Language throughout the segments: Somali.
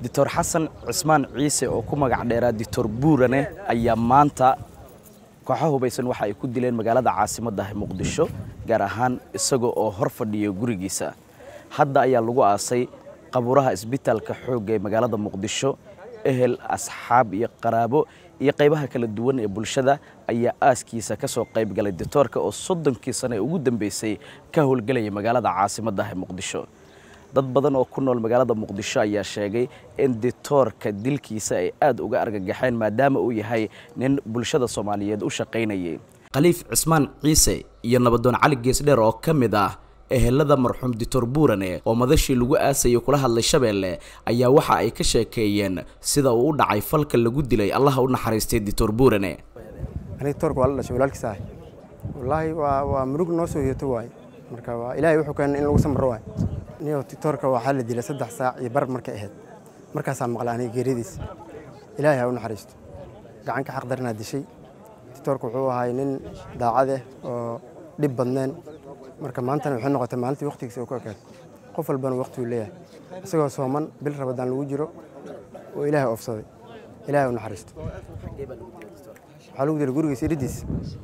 doctor xasan cismaan ciise oo ku magac dheeraa doctor buurane ayaa maanta kooxo hubaysan waxa ay ku dileen magaalada caasimadda muqdisho gaar ahaan isaga oo hor fadhiya gurigiisa hadda ayaa lagu aasay qabuuraha isbitaalka xoogga ee magaalada muqdisho ehel asxaab iyo qaraabo iyo qaybaha kala duwan ee bulshada ayaa aaskiisa ka soo qayb galay ditoorka oo soddonkii sane ugu dambeysay ka howlgelaya magaalada caasimadda muqdisho dad badan oo ku nool magaalada muqdisho ayaa sheegay in ditoorka dilkiisa ay aad uga argagaxeen maadaama uu yahay nin bulshada soomaaliyeed u shaqaynayay khaliif cismaan ciise iyo nabadoon cali geesdheer oo ka mid ah ehelada marxuum dictor buurane oo madashii lagu aasayay kula hadlay shabeelle ayaa waxa ay ka sheekeeyeen sida uu u dhacay falka lagu dilay allaha u naxariistay dictor buurane aniga toorka waa la dhashay walaalkiis ahay wallaahi waa waa murug noo soo yeeto waaye marka waa ilaahay wuxuu keenay in lagu samro waaye niyo titoorka waxaa la dilay saddex saac iyo bar markay ahayd markaasaa maqlay aniga geeridiisa ilaahay ha u naxariisto gacanka xaq daranaa dishay titoorka wuxuu ahay nin daacad ah oo dhib badneen marka maantana waxay noqotay maalintii waqtigiisa oo ku ekaad qof walbana waqtiguu leeyahay isagoo sooman bil rabadaan lagu jiro oo ilaahay oofsaday ilaahay u naxariisto waxaa lagu dilay gurigiisa iridiis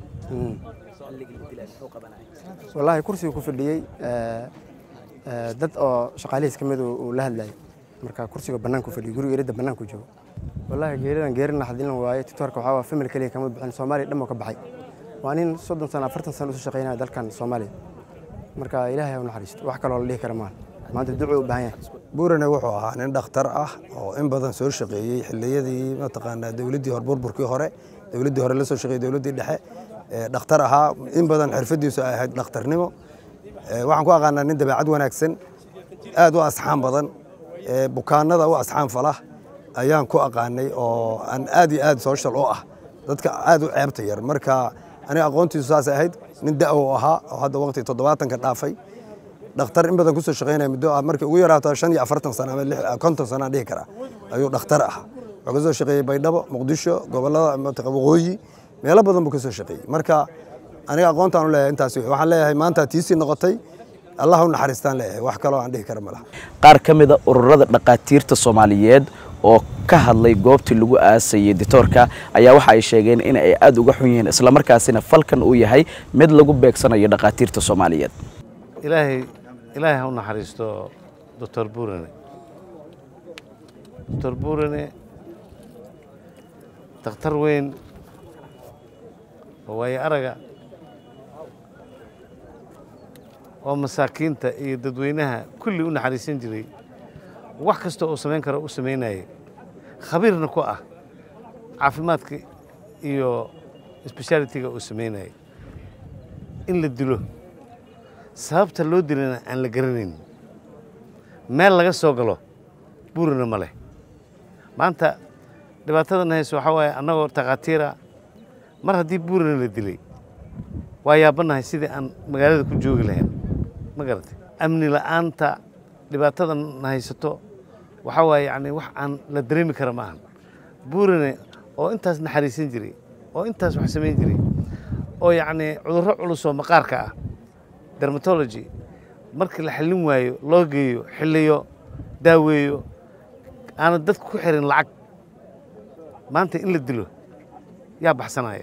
wallaahi kursigu ku fadhiyey dad oo shaqaalihiis ka mid uu la hadlayay marka kursiga bannaanku fadhiyey guriga iridda bannaanku joogo wallaahi geeridan geeri naxdilin waaye titoorka waxaa waa famil keliya kama bixin soomaaliya dhan oo ka baxay waa nin soddon sano afartan sano usu shaqaynaya dalkan soomaaliya marka ilaahay ha u naxariisto wax kaloo la dhihi kara maaha maanta ducuu u baahan yahay buurane wuxuu ahaa nin dhakhtar ah oo in badan soo shaqeeyey xilliyadii mataqaanaa dowladdii hore burburkii hore dowladdii hore la soo shaqeeyey dowladdii dhexe dhakhtar ahaa in badan xirfadiisu ay ahayd dhakhtarnimo waxaan ku aqaanaa nin dabeecad wanaagsan aad u asxaan badan bukaanada u asxaan fala ayaan ku aqaanay oo aan aad iyo aad social u ah dadka aad u ceebta yar marka aniga aqoontiisu saasay ahayd nin da'wo ahaa oo hadda waqti toddobaatanka dhaafay dhakhtar in badan kusoo shaqaynaya muddo ah markii ugu yaraato shan iyo afartan sano ama konton sano aan dhihi karaa ayuu dhakhtar ah wuxuu ka soo shaqeeyey baydhabo muqdisho gobollada waqooyi meelo badan buu ka soo shaqeeyey marka aniga aqoontaan u leeyahay intaas waxaan leeyahay maanta tiisii noqotay allah u naxariistaan leeyahay wax kaloo aan dhihi kara ma laha qaar ka mid a ururada dhaqaatiirta soomaaliyeed oo ka hadlay goobtii lagu aasayay ditoorka ayaa waxa ay sheegeen in ay aad uga xun yihiin islamarkaasina falkan uu yahay mid lagu beegsanayo dhaqaatiirta soomaaliyeed ilaahay ilaahay ha u naxariisto doctor buurane doctor buurane dakhtar weyn oo waayo araga oo masaakiinta iyo dadweynaha kulli u naxariisan jiray wax kasta oo samayn karo u samaynayay khabiirna ku ah caafimaadka iyo sbeshaalitiga uu samaynayay in la dilo sababta loo dilana aan la garanayn meel laga soo galo buurina ma leh maanta dhibaatadan hayso waxaa waaye annagoo takhaatiira mar haddii buurina la dilay waa yaabannahay sidii aan magaalada ku joogi lahayn ma garatay amni la'aanta dhibaatadan haysato waxaa waaye yacni wax aan la dareemi kara ma ahan buurine oo intaas naxariisan jiray oo intaas wax samayn jiray oo yacni cudurro culus oo maqaarka ah dermatology markii la xallin waayo loo geeyo xilliyo daaweeyo aanad dadku ku xirin lacag maanta in la dilo yaa baxsanaya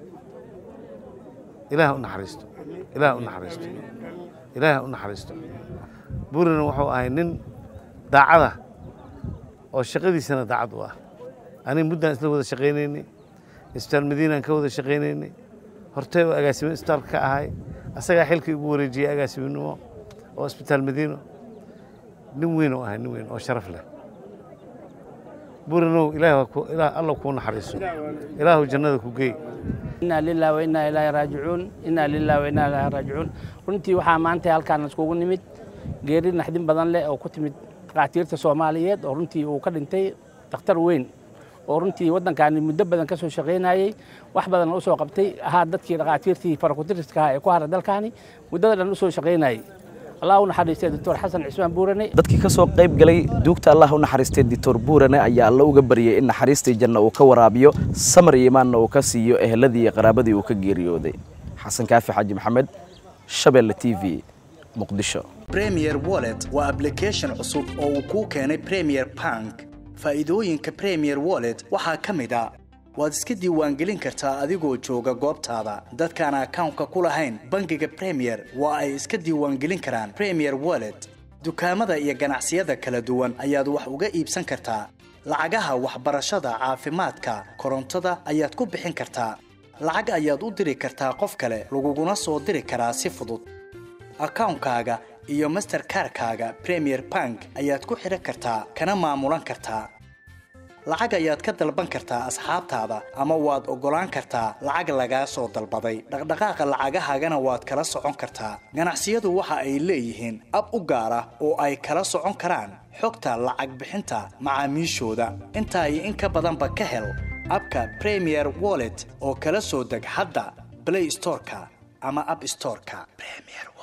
ilaah u naxariisto ilaah u naxariisto ilaah u naxariisto buurina wuxuu ahay nin daacada oo shaqadiisana daacad u ah aniga muddaan isla wada shaqaynaynay isbitaal madiinaan ka wada shaqaynaynay hortee oo agaasimo isbitaalka ka ahay asagaa xilkii ugu wareejiyey agaasiminimo oo isbitaal madiino nin weyn oo ahay nin weyn oo sharaf leh buurinow ilaah alla kuu naxariiso ilaahu jannada ku geey inaa lilah wa inaa ilaahi raajicuun inaa lilah wa inaa ilaahi raajicuun runtii waxaa maanta halkaan iskugu nimid geeri naxdin badan leh oo ku timid dhakhaatiirta soomaaliyeed oo runtii uu ka dhintay dakhtar weyn oo runtii waddankaani muddo badan ka soo shaqaynayey wax badan u soo qabtay ahaa dadkii dhakhaatiirtii farakutiriska ahaa ee ku hara dalkaani muddada dhan u soo shaqaynayey allah u naxariistay doctor xasan cismaan buurane dadkii ka soo qayb galay duugta allah u naxariistay doctor buurane ayaa alla uga baryay in naxariistii janna uu ka waraabiyo samar iyo imaanna uu ka siiyo eheladii iyo qaraabadii uu ka geeriyooday xasan kaafi xaaji maxamed shabeelle t v muqdisho premier wallet waa application cusub oo uu kuu keenay premier bank faa'iidooyinka premier wallet waxaa ka mid a waad iska diiwaangelin kartaa adigoo jooga goobtaada dadkaan akawnka ku lahayn bangiga premier waa ay iska diiwaangelin karaan premier wallet dukaamada iyo ganacsiyada kala duwan ayaad wax uga iibsan kartaa lacagaha waxbarashada caafimaadka korontada ayaad ku bixin kartaa lacag ayaad u diri kartaa qof kale laguguna soo diri karaa si fudud akawnkaaga iyo masterkarkaaga premier bank ayaad ku xidhan kartaa kana maamulan kartaa lacag ayaad ka dalban kartaa asxaabtaada ama waad oggolaan kartaa lacag lagaa soo dalbaday dhaqdhaqaaqa lacagahaagana waad kala socon kartaa ganacsiyadu waxa ay leeyihiin ab u gaar ah oo ay kala socon karaan xogta lacag bixinta macaamiishooda intaa iyo in ka badanba ka hel abka premier wallet oo kala soo deg hadda blay storeka ama ab storeka